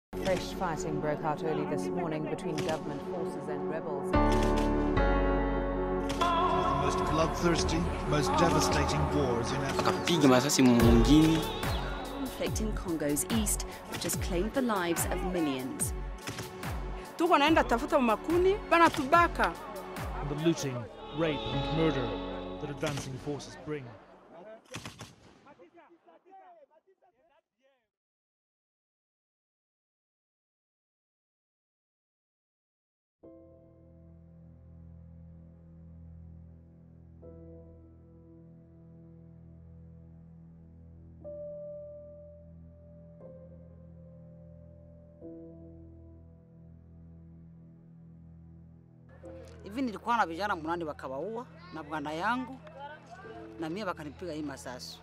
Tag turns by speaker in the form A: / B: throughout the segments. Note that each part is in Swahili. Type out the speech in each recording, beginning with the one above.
A: Fresh fighting broke out early this morning between government forces and rebels.
B: the most bloodthirsty, most devastating wars in Africa.
C: akapiga masasi mwingine
D: conflict in Congo's east, which has claimed the lives of millions.
E: tuko naenda tafuta makuni banatubaka
F: and the looting, rape, and murder that advancing forces bring.
G: hivi nilikuwa na vijana munani wakawaua na bwana yangu na mie wakanipiga hii masasu.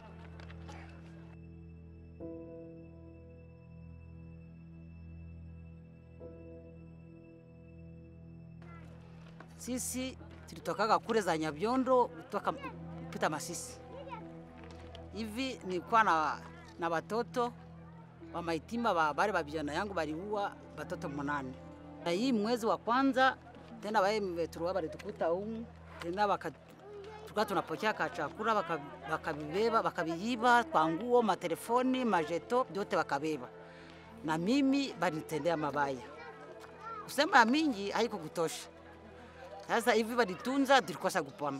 G: Sisi tulitokaga kule za Nyabiondo kutoka kupita Masisi. Hivi nilikuwa na, na watoto wa maitima wa bale ba vijana yangu baliua watoto munane, na hii mwezi wa kwanza tena wae turuwa balitukuta umu tena waka tulikuwa tunapokea ka chakula waka- wakabibeba wakabiiba kwa nguo, matelefoni, majeto vyote wakabeba, na mimi balinitendea mabaya. Kusema mingi haiko kutosha. Sasa hivi balitunza, tulikosa kupona.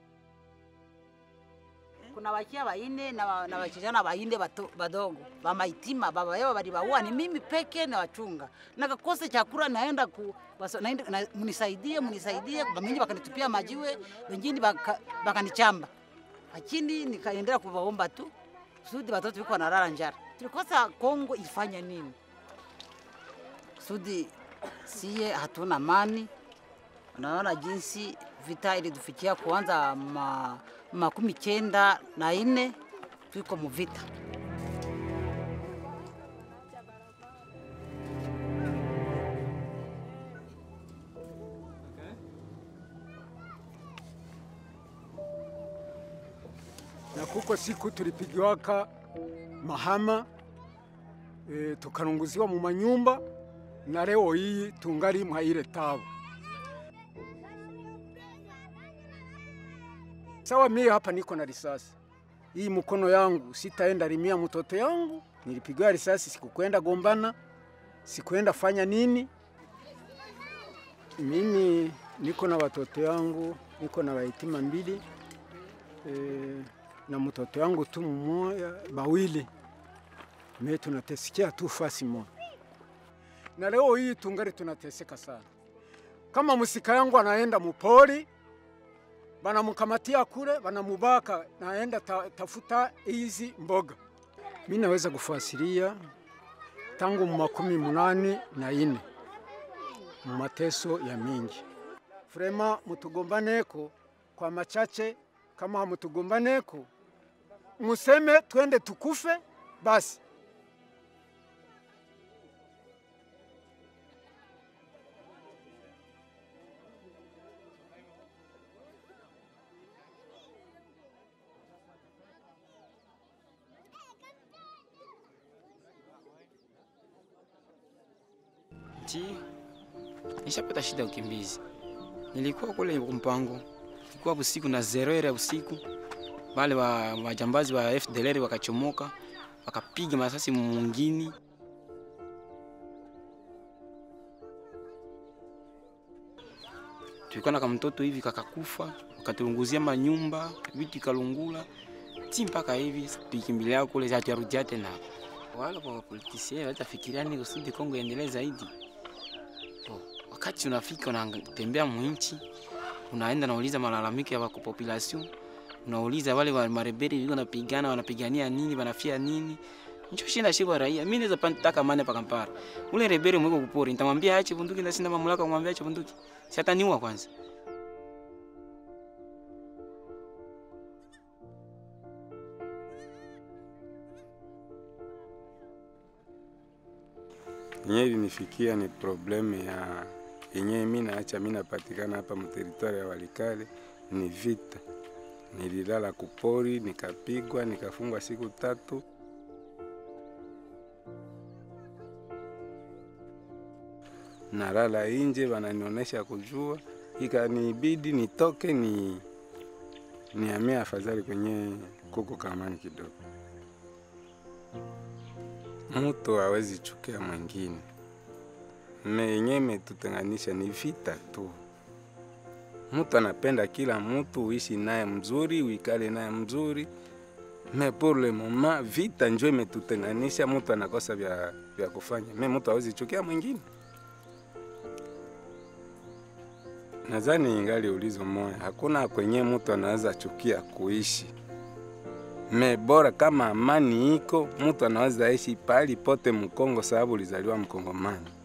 G: Kuna wakia waine na, wa- na wachijana waine bato- badogo bamaitima baba yao balibaua, ni mimi peke na wachunga nakakosa chakula, naenda ku waso- naenda, na, munisaidie munisaidie, bamingi bakanitupia majiwe, wengine baka- bakanichamba, lakini nikaendelea kuwaomba tu kusudi watoto wiko wanalala njara. Tulikosa Kongo ifanya nini kusudi siye hatuna amani. Unaona jinsi vita ilitufikia kuanza ma, makumi kenda na ine tuko muvita.
H: na kuko siku tulipigiwaka mahama e, tukarunguziwa mu manyumba na leo hii tungali mwaile tabu. Sawa, mimi hapa niko na risasi hii mkono yangu, sitaenda limia mtoto yangu. Nilipigiwa risasi, sikukwenda gombana, sikuenda fanya nini. Mimi niko na watoto yangu, niko na waitima mbili e, na mtoto yangu tu mmoja bawili, me tunatesikia tu fasi moja, na leo hii tungali tunateseka sana. Kama musika yangu anaenda mupori, banamukamatia kule, banamubaka, naenda ta, tafuta hizi mboga. Mi naweza kufasiria tangu mu makumi munani na ine mu mateso ya mingi. Frema mutugombaneko kwa machache, kama hamutugombaneko museme twende tukufe basi.
C: nti nishapata shida ya ukimbizi. Nilikuwa kule mpango, ilikuwa usiku na zero ya usiku, wale wa wajambazi wa FDLR wakachomoka wakapiga masasi mwingine tulikuwa na kamtoto hivi kakakufa, wakatulunguzia manyumba, vitu ikalungula ti mpaka hivi tukimbilia kule hatujarudia tena. Wala kwa politisia watafikiria ni kusudi Kongo iendelee zaidi. Oh, wakati unafika unatembea mwinchi, unaenda unauliza malalamiko ya wako population, unauliza wale wa marebeli wiko napigana wanapigania nini, wanafia nini Njo shinda shiba raia. Mimi naweza pantaka amani pa Kampala. Ule rebeli mweko kupori, nitamwambia aache bunduki na sina mamlaka kumwambia aache bunduki. Si ataniua kwanza.
I: yenye ilinifikia ni problemu ya yenye mi naacha mi napatikana hapa mteritwari ya Walikale ni vita. Nililala kupori, nikapigwa, nikafungwa siku tatu. nalala inje, wananionyesha kujua, ikanibidi nitoke ni nihamia afadhali kwenye kuko kamani kidogo. Mtu hawezi chukia mwingine, me yenye imetutenganisha ni vita tu. Mtu anapenda kila mtu uishi naye mzuri, uikale naye mzuri, me pour le moment vita njo imetutenganisha. Mtu anakosa vya, vya kufanya, me mtu hawezi chukia mwingine. Nadhani ingali ulizo moya, hakuna kwenye mtu anaweza chukia kuishi me bora kama amani iko, mtu anaweza ishi pahali pote Mkongo sababu ulizaliwa Mkongomani.